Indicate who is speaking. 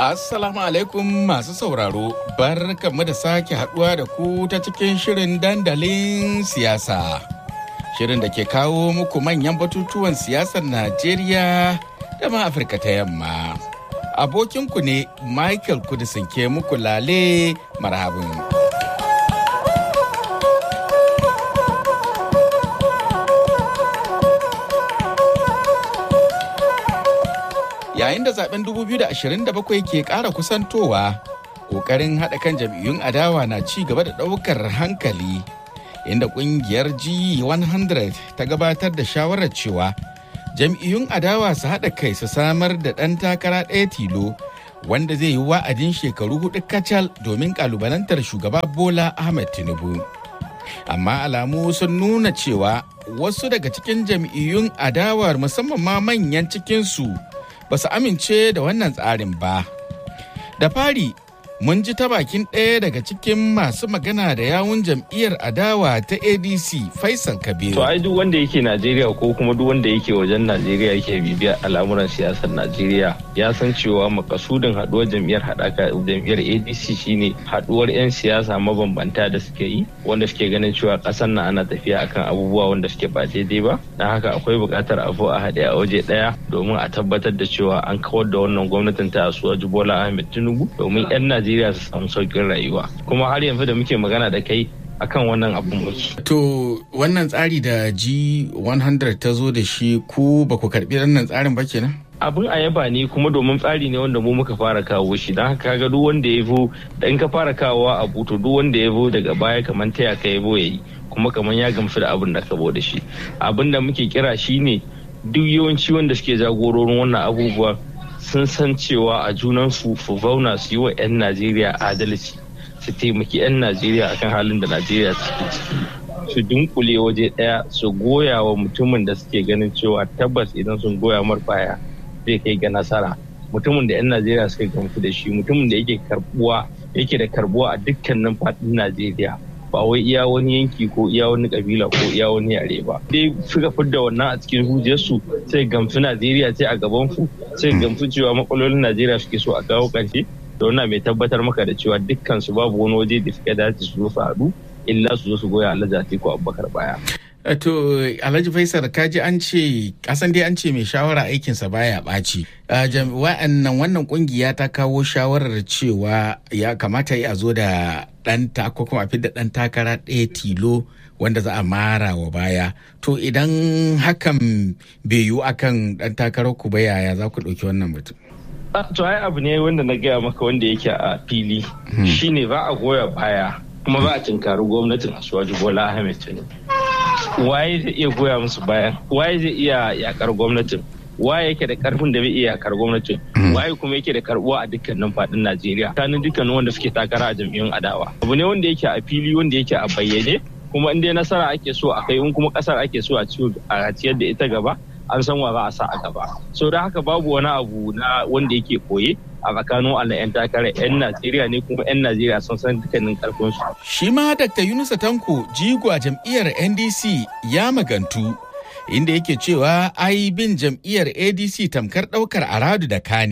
Speaker 1: Assalamu alaikum masu sauraro, bar mu da sake haduwa da ku ta cikin shirin dandalin siyasa. Shirin da ke kawo muku manyan batutuwan siyasar Najeriya da ma Afirka ta yamma. Abokinku ne Michael Kudisin ke muku lale marhabin. yayin da zaben 2027 ke ƙara kusantowa ƙoƙarin haɗa kan jam'iyyun adawa na ci gaba da ɗaukar hankali inda ƙungiyar g100 ta gabatar da shawarar cewa jam'iyyun adawa su haɗa kai su samar da ɗan takara ɗaya tilo wanda zai yi wa'adin shekaru hudu kacal domin ƙalubalantar shugaba bola ahmed tinubu amma alamu sun nuna cewa wasu daga cikin jam'iyyun adawar musamman ma manyan cikinsu ba su amince da wannan tsarin ba. Da fari, mun ji ta bakin ɗaya daga cikin masu magana da yawun jam'iyyar adawa ta ADC Faisal Kabiru.
Speaker 2: To ai duk wanda yake Najeriya ko kuma duk wanda yake wajen Najeriya yake bibiya al'amuran siyasar Najeriya ya san cewa makasudin haduwar jam'iyyar haɗaka jam'iyyar ADC shine haduwar 'yan siyasa mabambanta da suke yi wanda suke ganin cewa ƙasar na ana tafiya akan abubuwa wanda suke ba daidai ba. Don haka akwai buƙatar abu a haɗe a waje ɗaya domin a tabbatar da cewa an kawar da wannan gwamnatin ta Asuwaju Bola Ahmed Tinubu domin 'yan Najeriya su samu sauƙin rayuwa. Kuma har yanzu da muke magana da kai akan wannan abun muke.
Speaker 1: To wannan tsari da G100 ta zo da shi ku ba ku karɓi wannan tsarin ba kenan?
Speaker 2: abin a yaba ne kuma domin tsari ne wanda mu muka fara kawo shi don haka ga duk wanda ya zo da in ka fara kawowa a buto duk wanda ya zo daga baya kamar taya ka ya zo ya yi kuma kamar ya gamsu da abin da ka da shi abin da muke kira shine duk yawanci wanda suke jagororin wannan abubuwa sun san cewa a junansu su zauna su yi wa 'yan najeriya adalci su taimaki 'yan najeriya akan halin da najeriya suke ciki su dunkule waje daya su goya wa mutumin da suke ganin cewa tabbas idan sun goya mar baya zai kai ga nasara mutumin da 'yan najeriya suka gamsu da shi mutumin da yake karbuwa yake da karbuwa a dukkanin faɗin najeriya ba wai iya wani yanki ko iya wani kabila ko iya wani yare ba dai suka fidda wannan a cikin hujjarsu sai gamsu najeriya sai a gaban su sai gamsu cewa matsalolin najeriya suke so a kawo ƙarshe da wannan mai tabbatar maka da cewa dukkan su babu wani waje da suka dace su zo su haɗu illa su zo su goya alhaji atiku abubakar baya
Speaker 1: To Alhaji Faisal kaji an ce kasan dai an ce mai shawara aikinsa baya ɓaci. Wa'annan wannan kungiya ta kawo shawarar cewa ya kamata ya zo da ɗan ko kuma fi da ɗan takara ɗaya tilo wanda za a mara wa baya. To idan hakan bai yiwu akan ɗan takarar ku ba yaya za ku ɗauki wannan mutum?
Speaker 2: To ai abu ne wanda na gaya maka wanda yake a fili shine za a goya baya kuma za a tinkari gwamnatin Asuwaju Bola Ahmed Tinubu. waye zai iya goya musu bayan waye zai iya yakar gwamnatin waye yake da karfin da bai iya yakar gwamnatin waye kuma yake da karbuwa a dukkanin fadin Najeriya kanin dukkanin wanda suke takara a jam'iyyun adawa abu ne wanda yake a fili wanda yake a bayyane kuma in dai nasara ake so a kai in kuma kasar ake so a ciyar da ita gaba an san wa za a sa a gaba so da haka babu wani abu na wanda yake koye a tsakanin Allah 'yan takarar 'yan Najeriya ne kuma 'yan Najeriya sun san dukkanin karfinsu.
Speaker 1: Shi ma Dr. Yunusa Tanko jigo a jam'iyyar NDC ya magantu inda yake cewa ai bin jam'iyyar ADC tamkar ɗaukar aradu da kane.